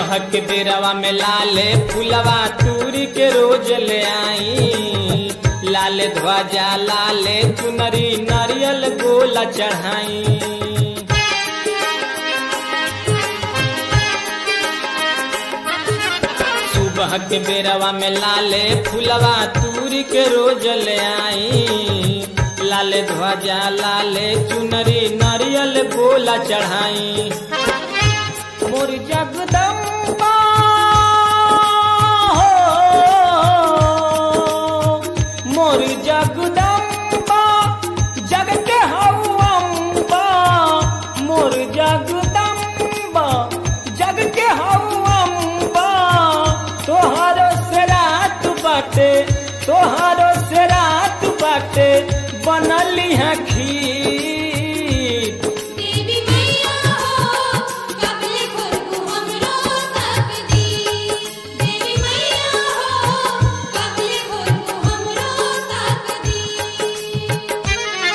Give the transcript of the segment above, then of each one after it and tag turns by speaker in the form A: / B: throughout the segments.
A: सुबह के बेरवा में लाले फुलवा तूरी के रोज ले आई लाले ध्वजा लाले चुनरी नारियल गोला चढ़ाई सुबह के बेरवा में लाले फुलवा तूरी के रोज ले आई लाले ध्वजा लाले चुनरी नारियल गोला चढ़ाई मोर जगदम्बा हो मोर जगदम्बा जग के हौअम्बा मोर जगदम्बा जग के हौअम्बा तोहरो से रात बाटे तोहरो से रात बाटे बनली है खीर
B: देवी मैया हो कबले खुरकू हमरो तकदीर देवी मैया हो कबले खुरकू हमरो तकदीर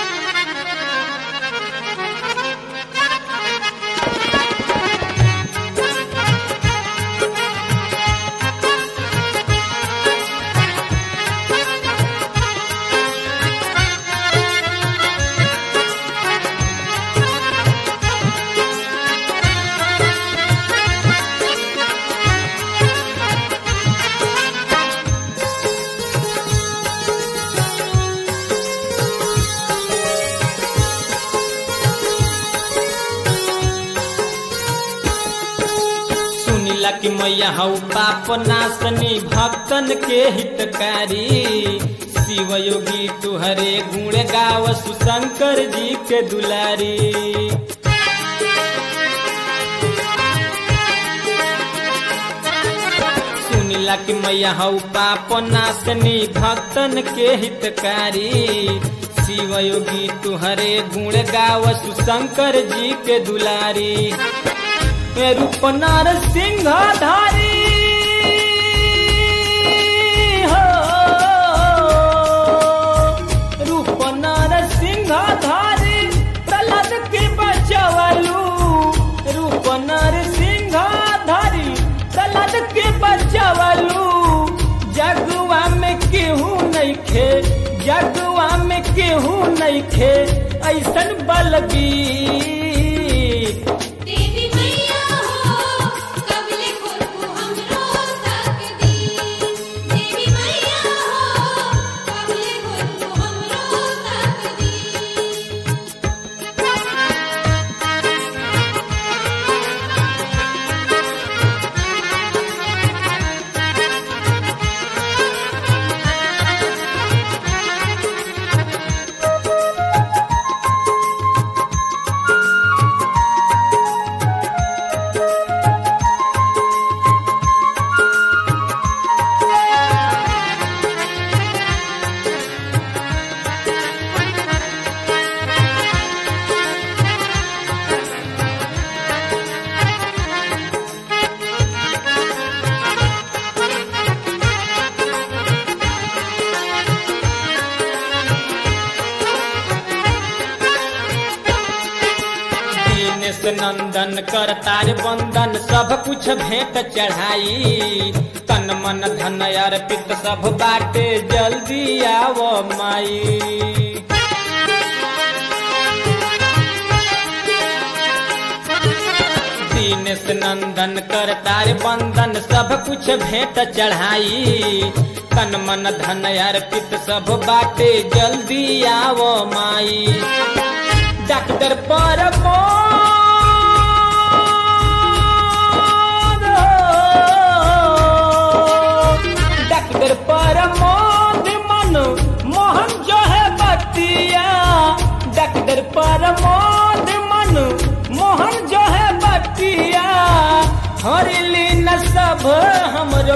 A: सुनिला कि मैया हऊ पाप नासनी भक्तन के हितकारी शिव योगी तुहरे गुण गाव सुशंकर जी के दुलारी सुनिला कि मैया हऊ पाप नासनी भक्तन के हितकारी शिव योगी तुहरे गुण गाव सुशंकर जी के दुलारी ए रूप सिंह धारी हो रूप सिंह धारी प्रहलाद के बचवलू रूप सिंह धारी प्रहलाद के बचवलू जगुआ में केहू नहीं खे जगुआ में केहू नहीं खे ऐसन बलबीर
B: देवी मैया हो कबले खुरकू हमरो तकदीर देवी मैया हो कबले खुरकू हमरो तकदीर
A: दीनेश नंदन कर तार बंदन सब कुछ भेंट चढ़ाई तन मन धन अर्पित सब बाटे जल्दी आव माई दीनेश नंदन कर तार बंदन सब कुछ भेंट चढ़ाई तन मन धन अर्पित सब बाटे जल्दी आव माई डॉक्टर पर डॉक्टर पर मन मोहन जो है बतिया डॉक्टर पर मन मोहन जो है बतिया हरली न सब हमरो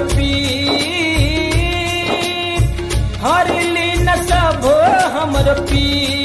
A: पीर हरली न सब हमरो पीर